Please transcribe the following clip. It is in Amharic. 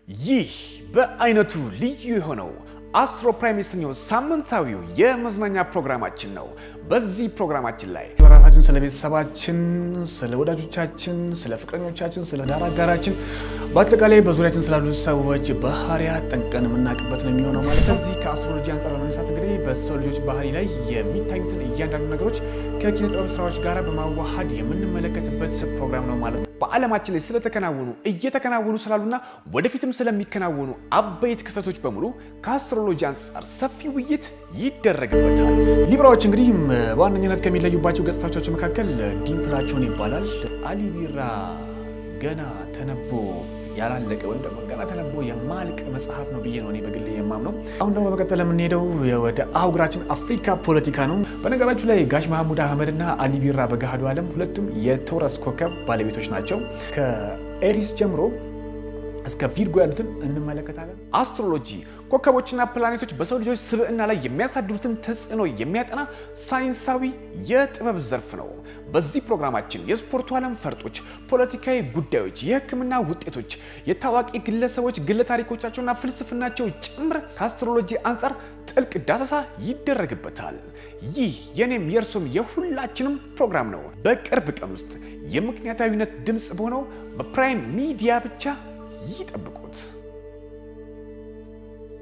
ይህ በአይነቱ ልዩ የሆነው አስትሮ ፕራይም የተሰኘው ሳምንታዊው የመዝናኛ ፕሮግራማችን ነው። በዚህ ፕሮግራማችን ላይ ስለ ራሳችን፣ ስለ ቤተሰባችን፣ ስለ ወዳጆቻችን፣ ስለ ፍቅረኞቻችን፣ ስለ ዳር አጋራችን፣ በአጠቃላይ በዙሪያችን ስላሉ ሰዎች ባህሪያት ጠንቅቀን የምናውቅበት ነው የሚሆነው ማለት ነው። ከዚህ ከአስትሮሎጂ አንጻር በመነሳት እንግዲህ በሰው ልጆች ባህሪ ላይ የሚታዩትን እያንዳንዱ ነገሮች ከኪነ ጥበብ ስራዎች ጋር በማዋሃድ የምንመለከትበት ፕሮግራም ነው ማለት ነው። በዓለማችን ላይ ስለተከናወኑ እየተከናወኑ ስላሉና ወደፊትም ስለሚከናወኑ አበይት ክስተቶች በሙሉ ከአስትሮሎጂ አንጻር ሰፊ ውይይት ይደረግበታል። ሊብራዎች እንግዲህ በዋነኝነት ከሚለዩባቸው ገጽታዎቻቸው መካከል ዲምፕላቸውን ይባላል። አሊ ቢራ ገና ተነቦ ያላለቀ ወይም ደግሞ ገና ተነቦ የማልቅ መጽሐፍ ነው ብዬ ነው እኔ በግሌ የማምነው። አሁን ደግሞ በመቀጠል የምንሄደው ወደ አህጉራችን አፍሪካ ፖለቲካ ነው። በነገራችሁ ላይ ጋሽ መሐሙድ አህመድ እና አሊ ቢራ በገሃዱ ዓለም ሁለቱም የተውረስ ኮከብ ባለቤቶች ናቸው። ከኤሪስ ጀምሮ እስከ ቪርጎ ያሉትን እንመለከታለን። አስትሮሎጂ ኮከቦችና ፕላኔቶች በሰው ልጆች ስብዕና ላይ የሚያሳድሩትን ተጽዕኖ የሚያጠና ሳይንሳዊ የጥበብ ዘርፍ ነው። በዚህ ፕሮግራማችን የስፖርቱ ዓለም ፈርጦች፣ ፖለቲካዊ ጉዳዮች፣ የሕክምና ውጤቶች፣ የታዋቂ ግለሰቦች ግለ ታሪኮቻቸውና ፍልስፍናቸው ጭምር ከአስትሮሎጂ አንጻር ጥልቅ ዳሰሳ ይደረግበታል። ይህ የኔም የእርሶም የሁላችንም ፕሮግራም ነው። በቅርብ ቀን ውስጥ የምክንያታዊነት ድምፅ በሆነው በፕራይም ሚዲያ ብቻ ይጠብቁት።